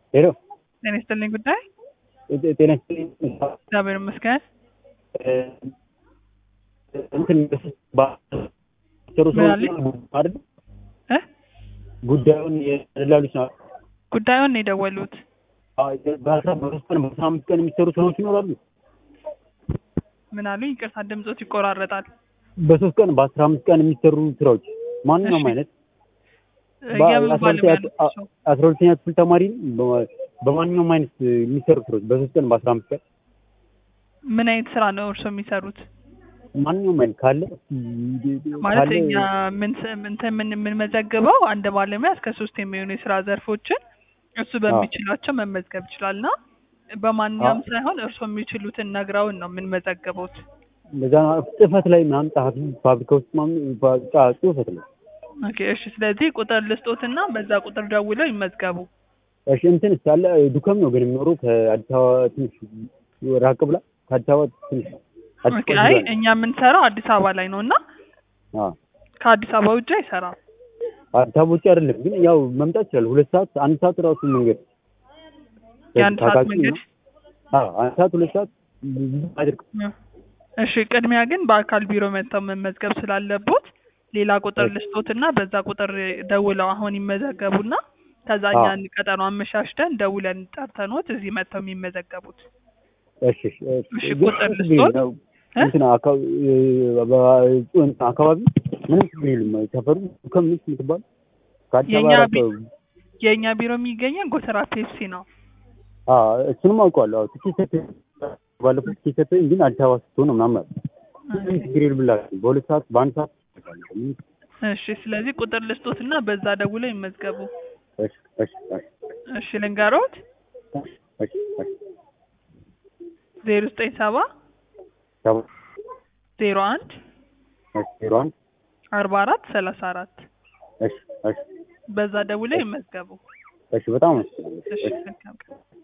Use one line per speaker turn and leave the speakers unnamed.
ሄሎ
ጤና ይስጥልኝ ጉዳይ
ጤ- ጤና ይስጥልኝ።
እግዚአብሔር ይመስገን።
እ፣ እንትን ባሰሩ
ምን
ሰዎች
አለኝ?
ነው አይደል?
እ
ጉዳዩን የደላሎች ነው።
ጉዳዩን ነው የደወሉት።
አዎ፣ በአስራ በሶስት ቀን በአስራ አምስት ቀን የሚሰሩ ስራዎች ይኖራሉ።
ምን አሉኝ? ይቅርታ ድምጾት ይቆራረጣል።
በሶስት ቀን በአስራ አምስት ቀን የሚሰሩ ስራዎች ማንኛውም
እሺ።
አይነት
እ፣
በ-
የምን
አስራ
ባለሙያ
ሁለተኛ-
ነው እሱ?
አስራ ሁለተኛ ክፍል ተማሪ በ- በማንኛውም አይነት የሚሰሩ ስራዎች በሶስት ቀን በአስራ አምስት ቀን
ምን አይነት ስራ ነው እርሶ የሚሰሩት?
ማንኛውም አይነት ካለ
ማለት
ካለ
እኛ ምን እንትን ምን የምንመዘግበው አንድ ባለሙያ እስከ ሶስት የሚሆኑ የስራ ዘርፎችን እሱ በሚችላቸው መመዝገብ ይችላል እና በማንኛውም ሳይሆን እርሶ የሚችሉትን ነግረውን ነው የምንመዘግበውት።
እንደዛ ጽህፈት ላይ ምናምን ጸሐፊ ፋብሪካ ውስጥ ምናምን በቃ ጽህፈት ላይ
ኦኬ እሺ። ስለዚህ ቁጥር ልስጦትና በዛ ቁጥር ደውለው ይመዝገቡ።
እሺ እንትን እስካለ ዱከም ነው ግን የሚኖረው ከአዲስ አበባ ትንሽ ራቅ ብላ ከአዲስ አበባ ትንሽ አዲስ
ኦኬ
አበባ
አይ
ይላል።
እኛ የምንሰራው አዲስ አበባ ላይ ነው እና
አዎ
ከአዲስ አበባ ውጭ አይሰራም።
አዲስ አበባ ውጭ አይደለም ግን ያው መምጣት ይችላል። ሁለት ሰዓት አንድ ሰዓት ራሱ መንገድ
የአንድ ሰዓት
ታካቂ
መንገድ
ነው። አዎ አንድ ሰዓት ሁለት ሰዓት ብዙ አይደርቅም።
እሺ ቅድሚያ ግን በአካል ቢሮ መጥተው መመዝገብ ስላለቦት ሌላ ቁጥር
እሺ።
ልስጦትና በዛ ቁጥር ደውለው አሁን ይመዘገቡና ከዛ
አዎ።
እኛን ቀጠሮ አመሻሽተን ደውለን ጠርተኖት እዚህ መጥተው የሚመዘገቡት።
እሺ እሺ
እሺ፣
ግን
ቁጥር
ችግር
ልስጦት?
የለም።
እ?
እንትን አካባቢ እንትን አካባቢ ምንም ችግር የለም። ሰፈሩ ዱከም ነች የምትባል ከአዲስ
የእኛ
አበባ ራቅ
ቢ- የእኛ ቢሮ የሚገኘን ጎተራ ፔፕሲ ነው።
አዎ እሱንም አውቀዋለሁ። አዎ ትኬት ሰጥቶኝ ባለፈው ትኬት ሰጥቶኝ ግን አዲስ አበባ ስትሆን ነው ምናምን አለ። ምንም ችግር የለም ብላችሁ በሁለት ሰዓት በአንድ ሰዓት ምንም
እሺ ስለዚህ ቁጥር ልስጦትና በዛ ደውለው ይመዝገቡ።
እሺ እሺ እሺ
እሺ ልንገሮት
እሺ እሺ
ዜሮ ዘጠኝ ሰባ
ሰባ
ዜሮ አንድ
እሺ ዜሮ አንድ
አርባ አራት ሰላሳ አራት
እሺ እሺ
በዛ ደውለው ይመዝገቡ።
እሺ በጣም አመሰግናለሁ።
እሺ
እሺ
መልካም ቀን።